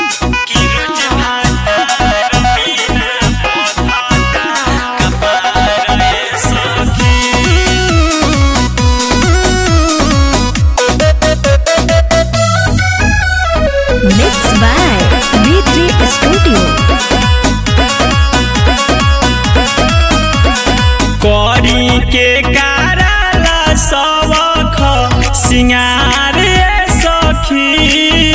कि रोज भातार बिना बथता कपार ए सखी Mixed by V3 Studio. करी के कारला सबख सिंगार ए सखी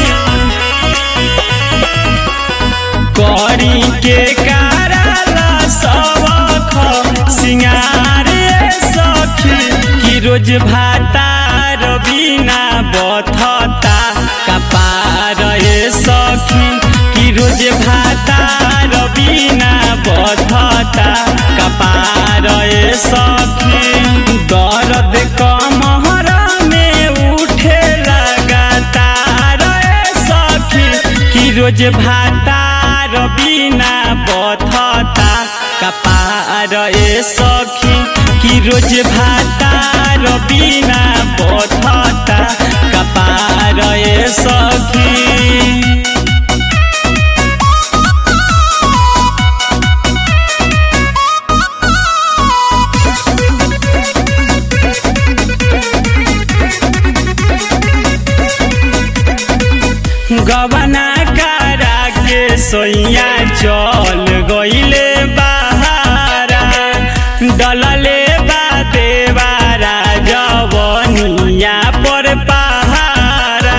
करी के कारला सबख सिंगार ए सखी कि रोज भातार बिना बथता कपार ए सखी कि रोज भातार बिना बथता कपार ए सखी दर्द कमहर में उठे लगातार ए सखी कि रोज भातार बिना बथता कपार ए सखी कि रोज भातार बिना बथता कपार ए सखी गबना करा के सोइया चल गईले बहारा डलले बा देवारा जवनिया पर पहारा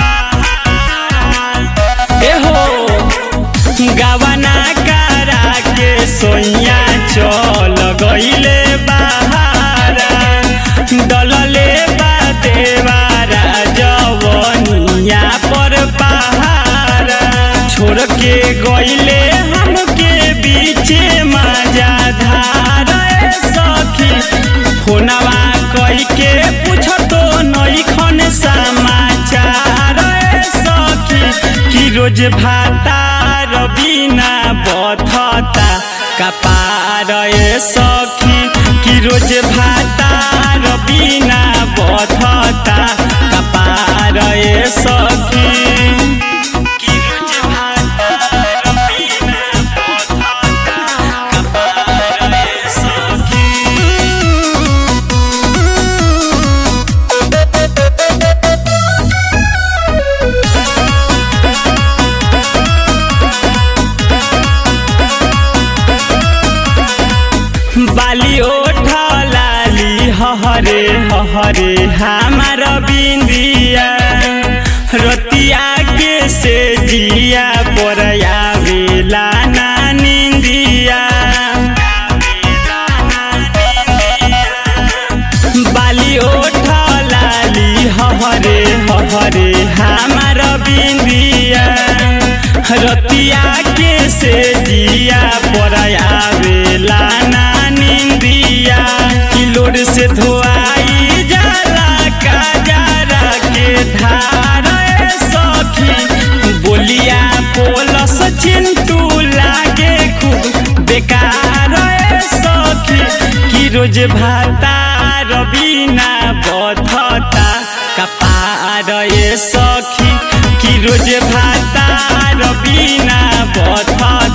एहो गबना करा के सोइया चल गईले बहारा डलले बा देवारा जवनिया पर पहारा छोड़ के गईले हमके बीचे मजा धार ए सखी फोनवा कई के पूछतो नईखन समाचार ए सखी कि रोज भातार बिना बथता कपार ए सखी कि रोज भातार बिना बथता कपार ए सखी कि रोज भातार बिना बथता कपार ए सखी बाली ओठ लाली हहरे हहरे हमार बिंदिया रतिया के से जिया पर आवेला ना निंदिया बाली ओठ लाली हहरे हहरे हमार बिंदिया रतिया के से जिया पर आवेला ना निंदिया किलोर से धोआई जाला काजरा के धार ए सखी बोलिया पोलस चिंटू लागे खूब बेकार ए सखी कि रोज भातार बिना बधता कपार ए सखी कि रोज भातार बिना बधता